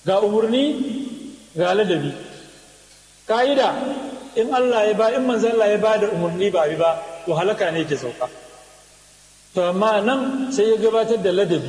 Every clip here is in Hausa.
ga umarni ga ladabi ka'ida in Allah ya ba in manzo Allah ya ba da umarni ba bi ba to halaka ne ke sauka to amma nan sai ya gabatar da ladabi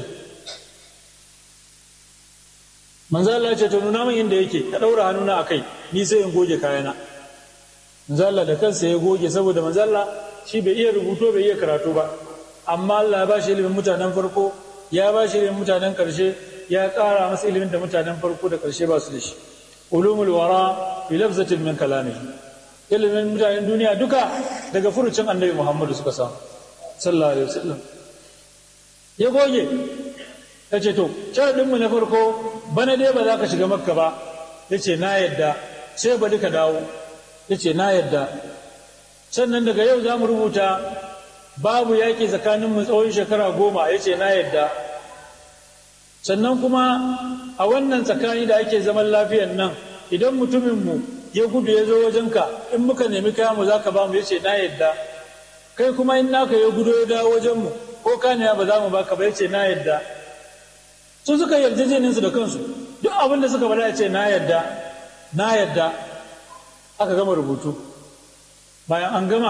manzo Allah ya ce to nuna min inda yake ka daura hannuna akai ni sai in goge kayana manzo Allah da kansa ya goge saboda manzo Allah shi bai iya rubuto bai iya karatu ba amma Allah ya ba shi ilimin mutanen farko ya ba shi ilimin mutanen karshe ya ƙara masa ilimin da mutanen farko da karshe ba su da shi ulumul wara bi lafzatin min kalamihi ilimin mutanen duniya duka daga furucin annabi Muhammadu suka samu sallallahu alaihi wasallam ya goge ya ce to sharadinmu na farko bana dai ba za ka shiga makka ba ya ce na yadda sai ba duka dawo ya ce na yadda sannan daga yau za mu rubuta babu yaƙi tsakaninmu tsawon shekara goma ya ce na yadda sannan kuma a wannan tsakani da ake zaman lafiyan nan idan mutuminmu ya gudu ya zo wajenka in muka nemi kayanmu za ka ba mu ya ce na yadda kai kuma in naka ya gudu ya dawo wajenmu ko kaniya ba za mu baka ba ya ce na yadda su suka yarjejeninsu da kansu duk abin da suka bada ya ce na yadda na yadda aka gama rubutu bayan an gama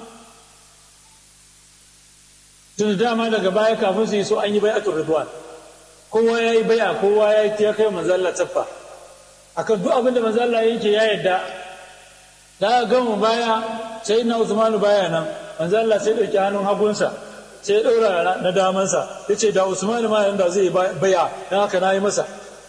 tun dama daga baya kafin su yi so an yi bai'atul ridwan kowa ya yi bai'a kowa ya yi ya kai manzo Allah taffa akan duk abin da manzo Allah yake ya yadda da gama baya sai na Usmanu baya nan manzo Allah sai dauki hannun hagunsa sai ya ɗaura na damansa ya ce da usman ma yanda zai baya don haka na yi masa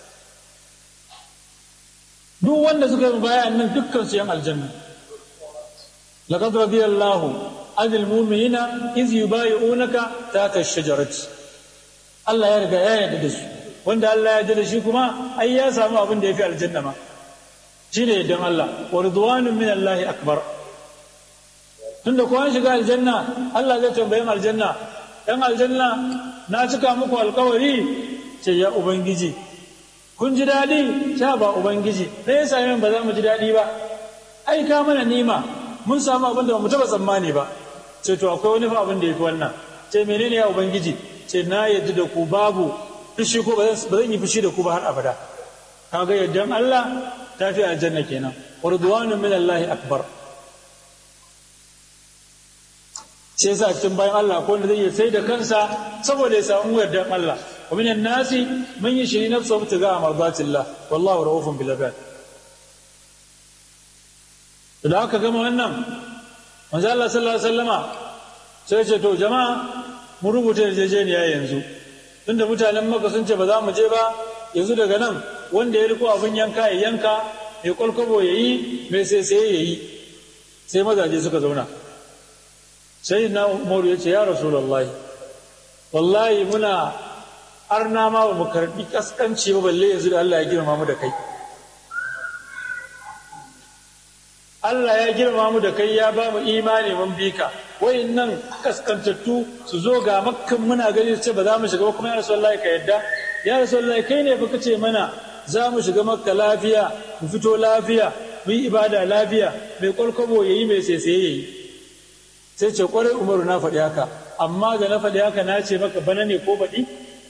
duk wanda suka yi baya nan dukkan su yan aljanna laqad radiyallahu anil mu'minina iz yubayi'unaka tahta ash-shajarati Allah ya riga ya yarda da su wanda Allah ya yarda da shi kuma ai ya samu abin da yafi aljanna ma shine yardan Allah wa ridwanun min Allah akbar tunda ko an shiga aljanna Allah zai tambayi aljanna dan aljanna na cika muku alkawari ce ya ubangiji kun ji daɗi sha ba ubangiji me ya same ba za mu ji daɗi ba ai ka mana nima mun samu abin da ba mu taɓa tsammani ba ce to akwai wani fa abin da ya fi wannan ce menene ya ubangiji ce na yadda da ku babu fushi ko ba zan yi fushi da ku ba har abada kaga yaddan Allah ta fi aljanna kenan ridwanun min Allah akbar sai yasa cikin bayan Allah ko wanda zai iya sai da kansa saboda ya samu yardan Allah wa minan nasi man yashri nafsahu ibtigaa mardatillah wallahu ra'ufun bil ibad da aka gama wannan manzo Allah sallallahu alaihi wasallama sai ce to jama'a mu rubuta yarjejeniya yanzu tunda mutanen Makka sun ce ba za mu je ba yanzu daga nan wanda ya riko abin yanka ya yanka mai kwalkwabo ya yi mai sai sai ya yi sai mazaje suka zauna sai na umaru ya ce ya rasulallahi wallahi muna arna ma ba mu karbi kaskanci ba balle yanzu da Allah ya girma mu da kai Allah ya girma mu da kai ya ba mu imani mun bi ka nan kaskantattu su zo ga makkan muna gani su ce ba za mu shiga ba kuma ya rasulullahi ka yadda ya rasulullahi kai ne fa kace mana za mu shiga makka lafiya mu fito lafiya mu yi ibada lafiya mai kwalkwabo yayi mai sai yayi sai ce kwarai umaru na faɗi haka amma da na faɗi haka na ce maka bana ne ko baɗi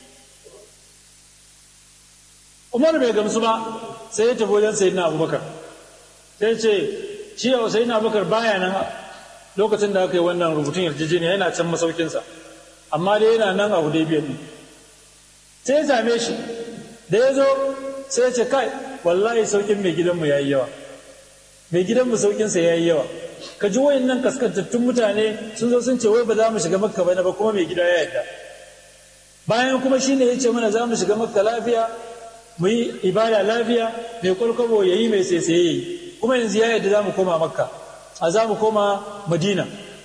umaru bai gamsu ba sai ya tafi wajen sayi na abubakar sai ce shi yau sayi na abubakar baya nan lokacin da aka yi wannan rubutun yarjejeniya yana can masaukinsa amma dai yana nan a hudaybiyar ne sai ya same shi da ya zo sai ya ce kai wallahi saukin mai gidanmu ya yi yawa mai gidanmu saukinsa ya yi yawa ka ji wayan nan kaskantattun mutane sun zo sun ce wai ba za mu shiga makka ba ba kuma mai gida ya yarda bayan kuma shine ya ce mana za mu shiga makka lafiya mu yi ibada lafiya mai kwalkwabo ya yi mai sai ya yi kuma yanzu ya yarda za mu koma makka a za mu koma madina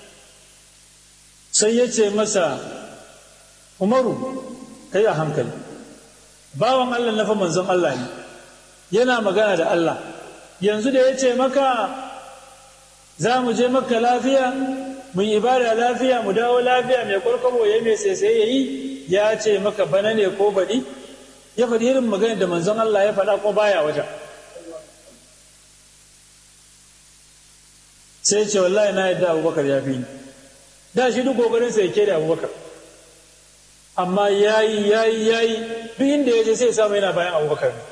sai ya ce masa umaru ka yi a hankali bawan allah na fa manzon allah ne yana magana da allah yanzu da ya ce maka za mu je maka lafiya mu yi ibada lafiya mu dawo lafiya mai kwalkwabo ya mai sai ya yi ya ce maka bana ne ko baɗi ya faɗi irin magana da manzon Allah ya faɗa ko baya wajen sai ce wallahi na yadda abubakar ya fi ni da shi duk kokarin sa yake da abubakar amma yayi yayi yayi duk inda ya je sai ya samu yana bayan abubakar